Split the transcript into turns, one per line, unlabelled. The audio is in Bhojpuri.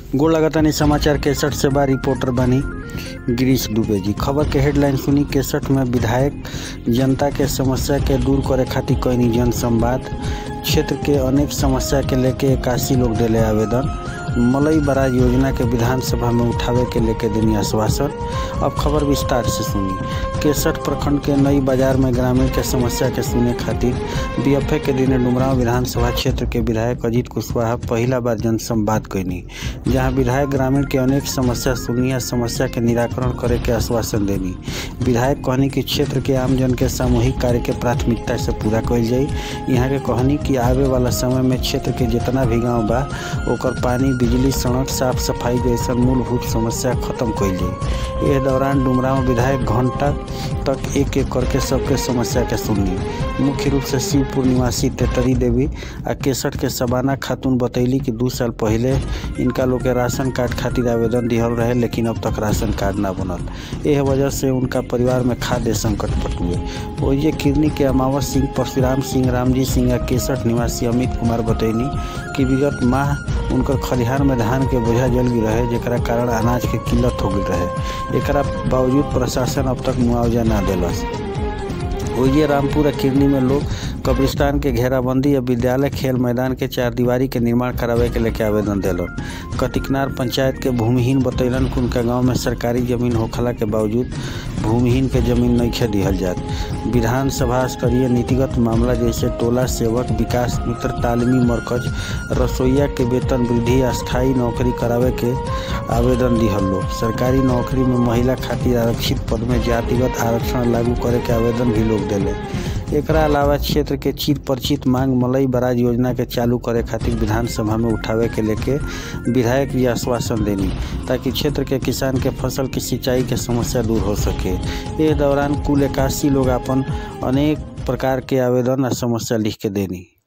गोड़ लगातानी समाचार केसठ से बा रिपोर्टर बानी गिरीश दुबे जी खबर के हेडलाइन सुनी केसठ में विधायक जनता के समस्या के दूर करे खातिर कईनी जन संवाद क्षेत्र के अनेक समस्या के लेके इक्यासी लोग दिले आवेदन मलई बराज योजना के विधानसभा में उठावे के लेके देनी आश्वासन अब खबर विस्तार से सुनी केसठ प्रखंड के नई बाजार में ग्रामीण के समस्या के सुने खातिर बीएफए के दिन डुमराव विधानसभा क्षेत्र के विधायक अजीत कुशवाहा पहला बार जनसंवाद कैनी जहां विधायक ग्रामीण के अनेक समस्या सुनी आ समस्या के निराकरण करे के आश्वासन देनी विधायक कहनी कि क्षेत्र के आमजन के सामूहिक कार्य के प्राथमिकता से पूरा कल जाई यहाँ के कहनी कि आवे वाला समय में क्षेत्र के जितना भी गांव बा ओकर पानी बिजली सड़क साफ सफाई जैसा मूलभूत समस्या खत्म कइल जाई एह दौरान डुमराव विधायक घंटा तक एक एक करके सबके समस्या के सुनली मुख्य रूप से शिवपुर निवासी तेतरी देवी आ केसठ के सबाना खातून बतैली कि दू साल पहले इनका लोग के राशन कार्ड खातिर आवेदन दिहल रहे लेकिन अब तक राशन कार्ड ना बनल एह वजह से उनका परिवार में खाद्य संकट पटुए ओइजे किरनी के अमावत सिंह परशुराम सिंह रामजी सिंह आ केसठ निवासी अमित कुमार बतैनी कि विगत माह उनकर खलिहान में धान के बोझा जल गई रहे जेकरा कारण अनाज के किल्लत हो गई रहे एकरा बावजूद प्रशासन अब तक मुआवजा ना दिलस ओइजे रामपुर आ किरनी में लोग कब्रिस्तान के घेराबंदी या विद्यालय खेल मैदान के चार दीवारी के निर्माण करावे के लेके आवेदन दिलन कतिकनार पंचायत के भूमिहीन बतैलन कि उनका गांव में सरकारी जमीन होखला के बावजूद भूमिहीन के जमीन नहीं दिहल जात विधानसभा स्तरीय नीतिगत मामला जैसे टोला सेवक विकास मित्र तालीमी मरकज रसोईया के वेतन वृद्धि अस्थायी नौकरी करावे के आवेदन दिहल लोग सरकारी नौकरी में महिला खातिर आरक्षित पद में जातिगत आरक्षण लागू करे के आवेदन भी लोग दिले एकरा अलावा क्षेत्र के चित परिचित मांग मलई बराज योजना के चालू करे खातिर विधानसभा में उठावे के लेके विधायक ये आश्वासन देनी ताकि क्षेत्र के किसान के फसल की सिंचाई के समस्या दूर हो सके इस दौरान कुल इक्यासी लोग अपन अनेक प्रकार के आवेदन और समस्या लिख के देनी